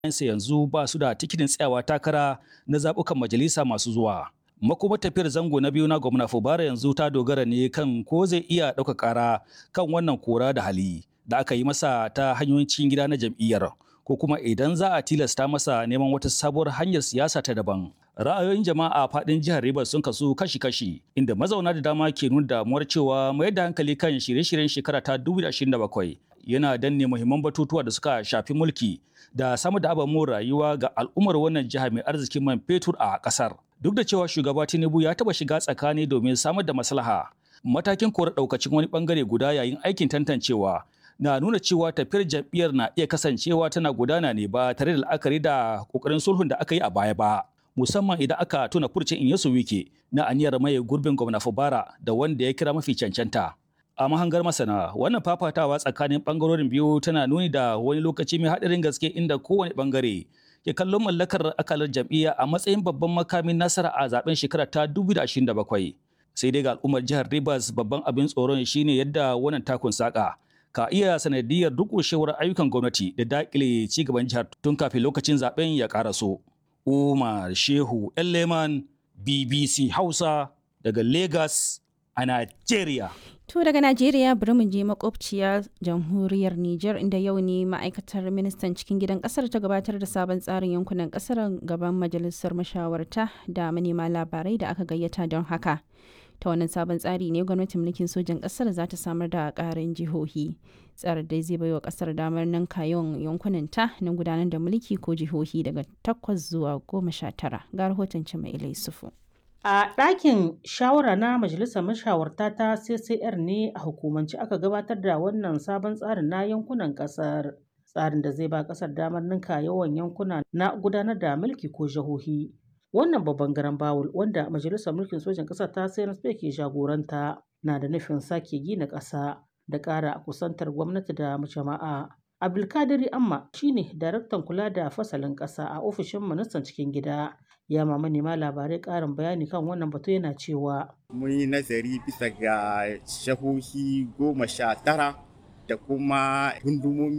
sa yanzu ba su da tikitin tsayawa takara na zaɓukan majalisa masu zuwa. Makomar tafiyar zango na biyu na gwamna Fubara yanzu ta dogara ne kan ko zai iya ɗauka ƙara kan wannan kora da hali da aka yi masa ta hanyoyin cikin gida na jam'iyyar ko kuma idan za a tilasta masa neman wata sabuwar hanyar siyasa ta daban. Ra'ayoyin jama'a a faɗin jihar Rivers sun kasu kashi-kashi inda mazauna da dama ke nuna damuwar cewa mayar da hankali kan shirye-shiryen shekara ta 2027 yana danne muhimman batutuwa da suka shafi mulki da samar da ababen rayuwa ga al'ummar wannan jiha mai arzikin man fetur a ƙasar. Duk da cewa shugaba Tinubu ya taɓa shiga tsakani domin samar da maslaha, matakin kora ɗaukacin wani ɓangare guda yayin aikin tantancewa na nuna cewa tafiyar jam'iyyar na iya kasancewa tana gudana ne ba tare da la'akari da ƙoƙarin sulhun da aka yi a baya ba. Musamman idan aka tuna furcin Inyesu Wike na aniyar maye gurbin gwamna Fubara da wanda ya kira mafi cancanta. A mahangar masana, wannan fafatawa tsakanin ɓangarorin biyu tana nuni da wani lokaci mai haɗarin gaske inda kowane ɓangare ke kallon mallakar akalar jam'iyya a matsayin babban makamin nasara a zaben shekara ta 2027. Sai dai ga al'ummar jihar Rivers babban abin tsoron shine yadda wannan takun saka ka iya sanadiyar durƙushewar ayyukan gwamnati da daƙile ci gaban jihar tun kafin lokacin zaben ya ƙaraso. Umar Shehu Leman BBC Hausa daga Lagos a Najeriya. To daga Najeriya bari mu je makwabciya jamhuriyar Nijar inda yau ne ma'aikatar ministan cikin gidan kasar ta gabatar da sabon tsarin yankunan kasar gaban majalisar mashawarta da manema labarai da aka gayyata don haka. Ta wannan sabon tsari ne gwamnatin mulkin sojan kasar za ta samar da ƙarin jihohi. Tsarin dai zai baiwa kasar damar nan kayon yankunan ta na gudanar da mulki ko jihohi daga takwas zuwa goma sha tara. Ga rahoton Cimai Sufu. A ɗakin shawara na Majalisar Mashawarta ta CCR ne a hukumance aka gabatar da wannan sabon tsarin na yankunan ƙasar. Tsarin da zai ba ƙasar damar ninka yawan yankuna na gudanar da mulki ko jihohi. Wannan babban garan bawul wanda Majalisar Mulkin Sojan ƙasar ta CNSP ke jagoranta na da nufin sake gina ƙasa da ƙara kusantar gwamnati da jama'a. Abdulkadiri Amma shine daraktan kula da fasalin ƙasa a ofishin ministan cikin gida. ya ma manema labarai ƙarin bayani kan wannan batu yana cewa mun yi nazari bisa ga shahohi goma sha tara da kuma gundumomi